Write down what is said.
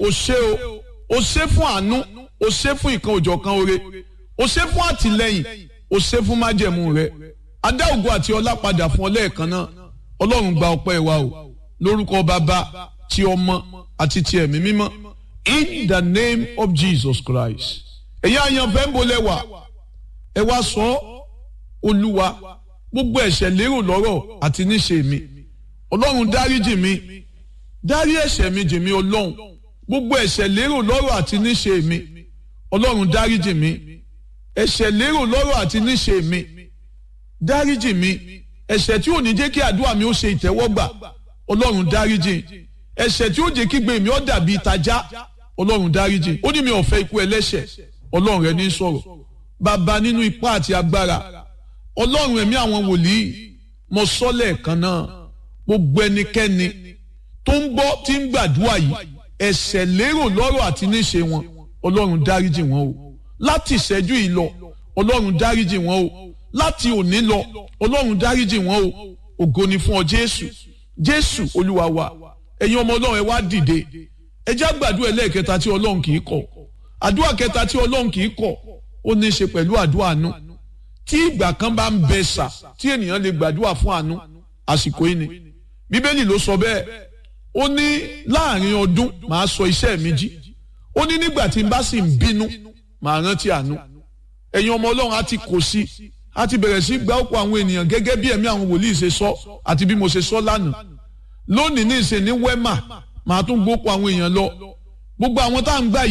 o ṣé o o ṣé fún àánú o ṣé fún ìkan òjọ̀kan oore o ṣé fún àtìlẹ́yìn o ṣé fún májẹ̀mú rẹ adá ògo àti ọlá padà fún ọ lẹ́ẹ̀kan náà ọlọ́run gba ọpẹ́ wa o lórúkọ bàbá ti ọmọ àti ti ẹ̀mí mímọ́ in the name of Jesus Christ ẹ̀yin àyànfẹ́ ń bolẹ̀ wá ẹ wá sọ olúwa gbogbo ẹ̀ṣẹ̀ lérò lọ́rọ̀ àti níṣe mi ọlọ́run dáríjì mi dárí ẹ̀ṣẹ̀ mi jì mí ọlọ́run gbogbo ẹ̀ṣẹ̀ lérò lọ́rọ̀ àti níṣe mi ọlọ́run dáríjì mi ẹ̀ṣẹ̀ lérò lọ́rọ̀ àti níṣe mi dáríjì mi ẹ̀ṣẹ̀ tí ò ní jẹ́ kí àdúrà mi ó ṣe ìtẹ́wọ́gbà ọlọ́run dáríjì ẹ̀ṣẹ̀ tí ó jẹ́ kí gbé mi ó dàbí ìtajà ọlọ́run dáríjì ó ní mi ò fẹ́ ikú ẹlẹ́ṣẹ̀ ọlọ́run rẹ ní sọ̀rọ̀ bàbá nínú ipá àti agbára ọlọ́run ẹ̀mí àwọn wòlíì mo sọ lẹ́ẹ̀kan náà gbogbo ẹnikẹ́ni tó ń gbọ́ tí ń gbàdúrà yìí ẹ̀ṣẹ̀ lérò lọ́rọ̀ àti níṣe wọn ọlọ́run dáríjì wọn o láti ìṣẹ́jú yìí lọ ọlọ́run dáríjì wọn o láti òní lọ ọlọ́run dáríjì wọn o ògo ni fún ọ jésù jésù olúwa wa ẹ̀yin ọmọ ọlọ́run ẹ wá dìde ẹ já gbàdúrà ẹlẹ́ẹ̀kẹta tí ọlọ́run kì í kọ̀ àdúrà kẹta tí ọlọ́run kì í kọ̀ ó ní í ṣe pẹ̀lú àdúrà àánú tí ìgbà kan bá ń bẹ sà tí ènìyàn lè gbàdúrà fún àánú àsìkò yìí ni bíbélì ló sọ bẹ́ẹ̀ ó ní láàrin ọdún màá sọ iṣẹ́ mi jí ó ní nígbà tí n bá sì ń bínú màá rántí àánú ẹ̀yin ọmọ ọlọ́run á ti kò sí á ti bẹ̀rẹ̀ sí gba ọ̀pọ̀ àwọn ènìyàn gẹ́gẹ́ bí ẹ̀mí àwọn wòlíì ṣe sọ àti bí mo ṣe sọ lánàá lónìí ní ìsìn ní wẹ́mà màá tún gbópo àwọn èèyàn lọ gbogbo àwọn tá à ń gbà